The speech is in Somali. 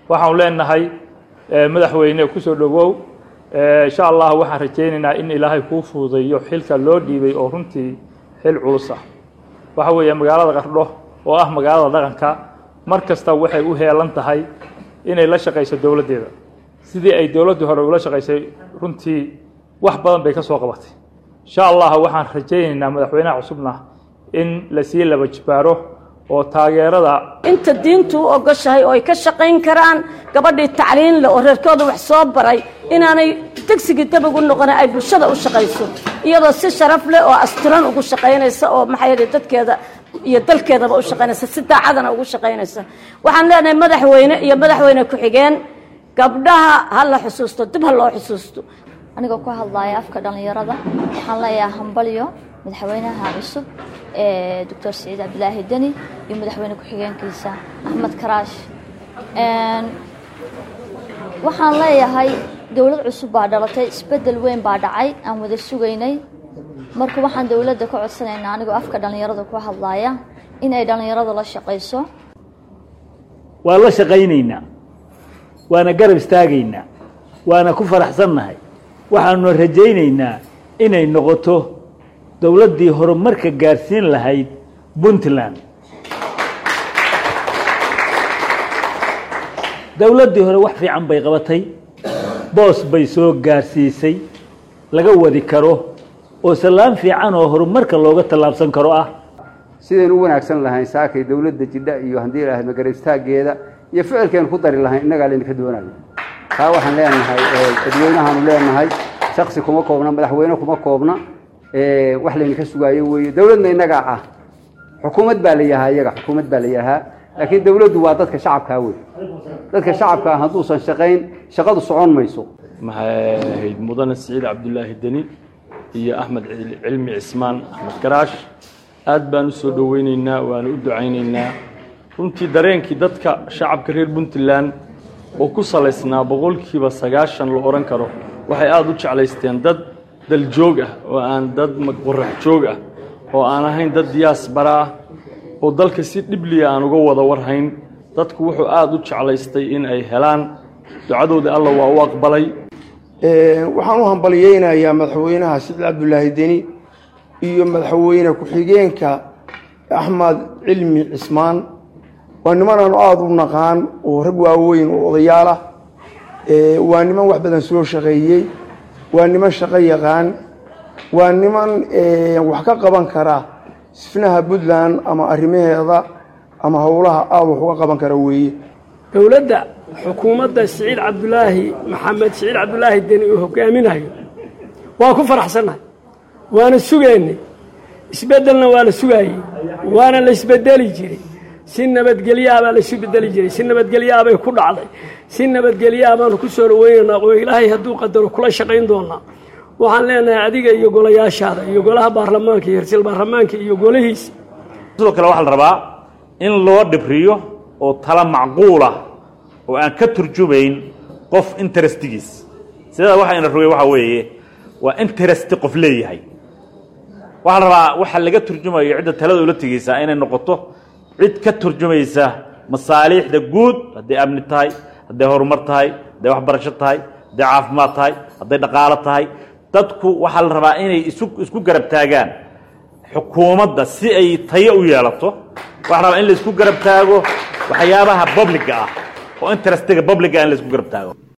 waxaanu leenahay madaxweyne kusoo dhowow insha allah waxaan rajaynaynaa in ilaahay kuu fududeeyo xilka loo dhiibay oo runtii xil culus ah waxa weeye magaalada qardho oo ah magaalada dhaqanka mar kasta waxay u heelan tahay inay la shaqayso dowladdeeda sidii ay dowladdii hore ula shaqaysay runtii wax badan bay ka soo qabatay insha allah waxaan rajaynaynaa madaxweynaha cusubna in lasii laba jibaaro oo taageerada inta diintu u ogoshahay oo ay ka shaqayn karaan gabadhii tacliin leh oo reerkooda wax soo baray inaanay degsigii dabag u noqona ay bulshada u shaqayso iyadoo si sharaf leh oo asturan ugu shaqaynaysa oo maxaa yeele dadkeeda iyo dalkeedaba u shaqaynaysa si daacadana ugu shaqaynaysa waxaan leenahay madaxweyne iyo madaxweyne ku-xigeen gabdhaha ha la xusuusto dib ha loo xusuusto anigoo ku hadlaaya afka dhallinyarada waxaan leeyahay hambalyo madaxweynaha cusub ee doctor siciid cabdilaahi deni iyo madaxweyne ku-xigeenkiisa axmed karaash waxaan leeyahay dowlad cusub baa dhalatay isbedel weyn baa dhacay aan wada sugaynay marka waxaan dowladda ka codsanaynaa anigoo afka dhallinyarada ku hadlaaya in ay dhallinyaradu la shaqayso waan la shaqaynaynaa waana garab istaagaynaa waana ku faraxsannahay waxaanuna rajaynaynaa inay noqoto dowladdii horumarka gaarsiin lahayd puntland dowladdii hore wax fiican bay qabatay boos bay soo gaarsiisay laga wadi karo oo sallaan fiican oo horumarka looga tallaabsan karo ah sidaynu u wanaagsan lahayn saakay dowladda jidha iyo haddii ilahay magarab istaaggeeda iyo ficilkeenu ku dari lahayn innagaa laydinka doonayo taa waxaan leenahay dadweynahaanu leenahay shaksi kuma koobna madaxweyne kuma koobna wax laydinka sugaayo weeye dowladna innagaa ah xukuumad baa la yahaa iyaga xukuumad baa la yahaa laakiin dowladdu waa dadka shacabkaa wey dadka shacabkaa hadduusan shaqayn shaqadu socon mayso maxay ahayd mudane siciid cabdulaahi deni iyo axmed cilmi cismaan axmed garaash aad baan u soo dhoweyneynaa waana u ducayneynaa runtii dareenkii dadka shacabka reer puntland oo ku salaysnaa boqolkiiba sagaashan la odhan karo waxay aada u jeclaysteen dad daljoog ah oo aan dad qorax joog ah oo aan ahayn dad diyaasbara ah oo dalka si dhibliya aan uga wada warhayn dadku wuxuu aada u jeclaystay in ay helaan ducadooda alla waa u aqbalay waxaan u hambalyeynayaa madaxweynaha siciid cabdulaahi deni iyo madaxweyne ku-xigeenka axmed cilmi cismaan waa niman aanu aada u naqaan oo rag waaweyn oo odayaal ah waa niman wax badan soo shaqeeyey waa niman shaqo yaqaan waa niman wax ka qaban kara sifnaha puntland ama arrimaheeda ama howlaha aada wax uga qaban kara weeye dowladda xukuumadda siciid cabdulaahi maxamed siciid cabdulaahi deni uu hogaaminayo waa ku faraxsannahay waana sugaynay isbeddelna waa la sugaayey waana la isbedeli jiray si nabadgelyaah baa laisu bedeli jiray si nabadgelyaah bay ku dhacday si nabadgelyaah baanu ku soo dhaweynaynaa oo ilaahay hadduu qadaro kula shaqayn doonaa waxaan leenahay adiga iyo golayaashaada iyo golaha baarlamaanka iyo rasiil baarlamaanka iyo golihiisa sidoo kale waxaa la rabaa in loo dhibriyo oo tala macquulah oo aan ka turjumayn qof interestigiis sidaa waxayna rogay waxaa weeye waa interesti qof leeyahay waxaa la rabaa waxa laga turjumayo cidda talada ula tegeysaa inay noqoto cid ka turjumaysa masaaliixda guud hadday amni tahay hadday horumar tahay hadday waxbarasho tahay hadday caafimaad tahay hadday dhaqaalo tahay dadku waxaa la rabaa inay isu isku garab taagaan xukuumadda si ay tayo u yeelato waxaa la rabaa in la isku garab taago waxyaabaha publiga ah oo interestiga publiga in la isku garab taago